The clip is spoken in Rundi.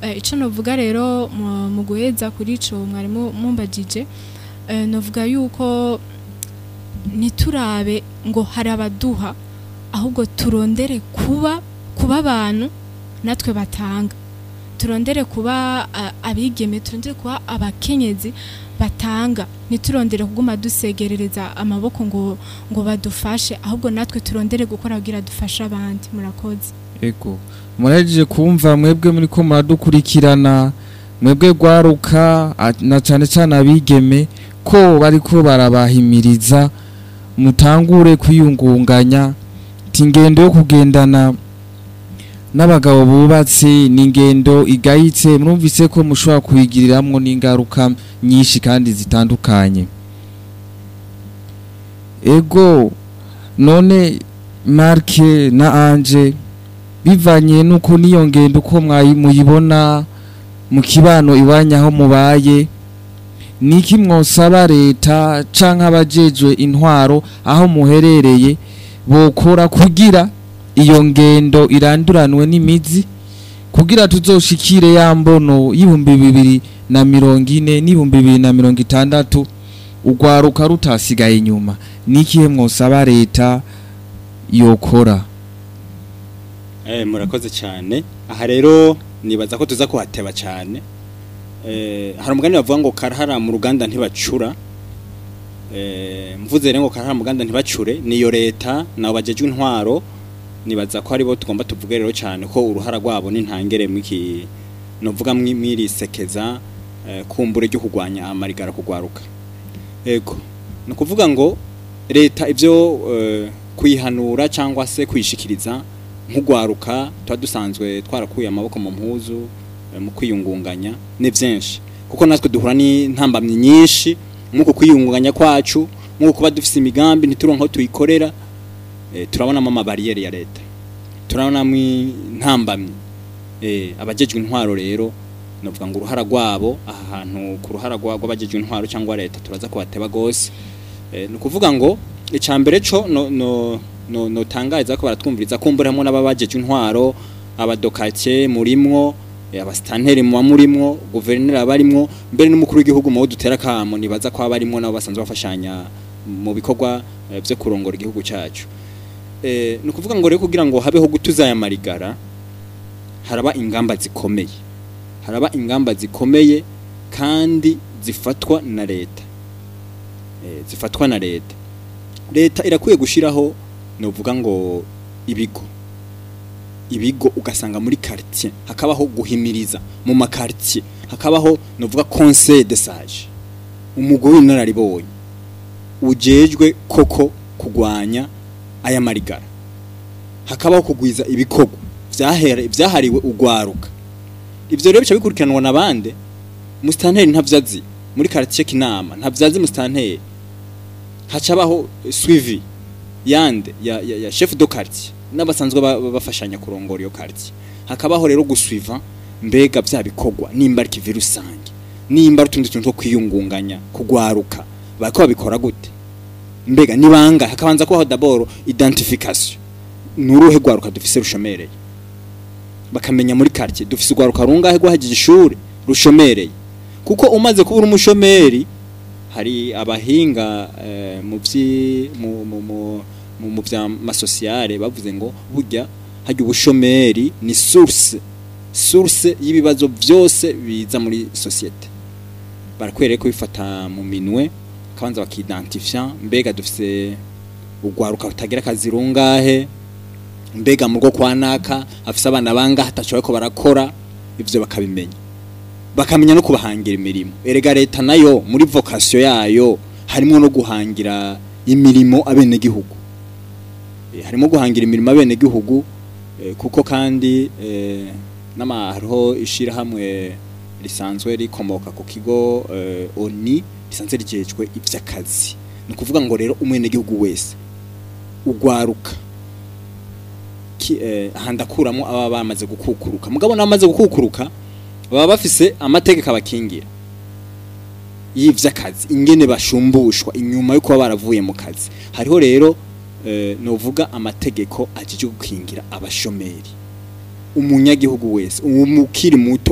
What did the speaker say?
eh, ico novuga rero mu- mu guheza kuri ico mwarimu mumbajije eh, novuga yuko niturabe ngo hari abaduha ahubwo turondere kuba kuba abantu natwe batanga turondere kuba a- abigeme turondere kuba abakenyezi batanga ntiturondere kuguma dusegerereza amaboko ngo ngo badufashe ahubwo natwe turondere gukora kugira dufashe abandi murakoze ego murahejeje kumva mwebwe muri ko muradukurikirana mwebwe gwaruka a- na cane cane abigeme ko bariko barabahimiriza mutangure kwiyungunganya ti ingendo yo kugendana n'abagabo bubatse ni ingendo igayitse murumvise ko mushobora kuyigiriramwo n'ingaruka nyinshi kandi zitandukanye ego none marke na anje bivanye nuko niyo ngendo uko mwayi- muyibona mu kibano iwanya aho mubaye niki mwosaba leta canke abajejwe intwaro aho muherereye bokora kugira iyo ngendo iranduranwe n'imizi kugira tuzoshikire ya mbono y'ibihumbi bibiri na mirongo ine n'ibihumbi bibiri na mirongo itandatu urwaruka rutasigaye inyuma nikihe mwosaba leta yokora Eh, murakoze cyane aha rero nibaza ko tuza kuhateba cyane eh, hari umugani bavuga ngo karahara mu ruganda ntibacura eh, mvuze rero ngo karahara mu ruganda ntibacure niyo leta nabo bajejwe intwaro nibaza ko aribo tugomba tuvuge rero cyane ko uruhara rwabo n'intangere mwiki novuga mwi- mwirisekeza eh, kumbure ryo kugwanya amarigara kugwaruka ego ni ukuvuga ngo leta ibyo eh, kuyihanura cyangwa se kuyishikiriza nk'ugwaruka tuba dusanzwe twarakuye amaboko mu mpuzu eh, mu kwiyungunganya ni byinshi kuko natwe duhura n'intambamyi nyinshi nk'uko kwiyungunganya kwacu nk'uko kuba dufite imigambi ntituronke aho tuyikorera eh, turabonamo amabariyeri ya leta turabonamo intambamyi eh, abajejwe intwaro rero navuga ngo uruhara rwabo aha hantu ku ruhara rwa- rw'abajejwe intwaro cyangwa leta turaza kubateba gose eh, ni ukuvuga ngo icya mbere cyo no, no, no, notangariza ko baratwumviriza kumbura hamwe n'ababajejwe intwaro abadokake murimwo eh, abasitanteri muba murimwo guverineri abarimwo mbere n'umukuru w'igihugu mu bo dutera kamo nibaza ko abarimwo nabo basanzwe bafashanya mu bikorwa eh, byo kurongora igihugu cyacu eh, ni ukuvuga ngo rero kugira ngo habeho gutuza aya marigara haraba ingamba zikomeye haraba ingamba zikomeye kandi zifatwa na leta eh, zifatwa na leta leta irakwiye gushiraho novuga ngo ibigo ibigo ugasanga muri quartier hakabaho guhimiriza mu makartier hakabaho novuga conseil de sage umugore w'inararibonye ujejwe koko kugwanya aya marigara hakabaho kugwiza ibikorwa vyahera vyahariwe ugwaruka ivyo rero bica bikurikiranwa nabande mustanteri ntavyazi muri quartier kinama ntavyazi mustanteri hacabaho suivi yande ya, ya, ya chef de quartier n'abasanzwe ba- ba- bafashanya kurongora iyo quartier hakabaho rero gusuiva mbega vya bikorwa nimba ari kivi rusange nimba ari utundi tuntu two kwiyungunganya kugwaruka bariko babikora gute mbega nibanga hakabanza kubaho d'abord identification nuruhe gwaruka dufise rushomereye bakamenya muri quartier dufise ugwaruka rungahe rwahejeje ishuri rushomereye kuko umaze kubura umushomeri hari abahinga eh, mu vyi mu mu mu mu, mu vya masosiyale bavuze ngo burya hajya ubushomeri ni source source y'ibibazo byose biza muri societe barakwereye ko bifata mu minwe kabanza bakidentifia mbega dufise ugwaruka rutagira akazi rungahe mbega mu rwo kwa naka afise abana banga hatashoboye ko barakora ivyo bakabimenya bakamenya no kubahangira imirimo erega leta nayo muri vocation yayo harimo no guhangira imirimo abenegihugu Eh, harimo guhangira imirimo abenegihugu eh, kuko kandi eh, n'ama hariho ishirahamwe risanzwe rikomoka ku kigo eh, oni risanzwe rijejwe ivy'akazi ni ukuvuga ngo rero umwenegihugu wese ugwaruka ki- eh, aha ndakuramo aba bamaze gukukuruka mugabo n'abamaze gukukuruka baba bafise amategeko abakingira y'ivy'akazi ingene bashumbushwa inyuma yo kuba baravuye mu kazi hariho rero eh, novuga amategeko ajije gukingira abashomeri umunyagihugu wese umukiri muto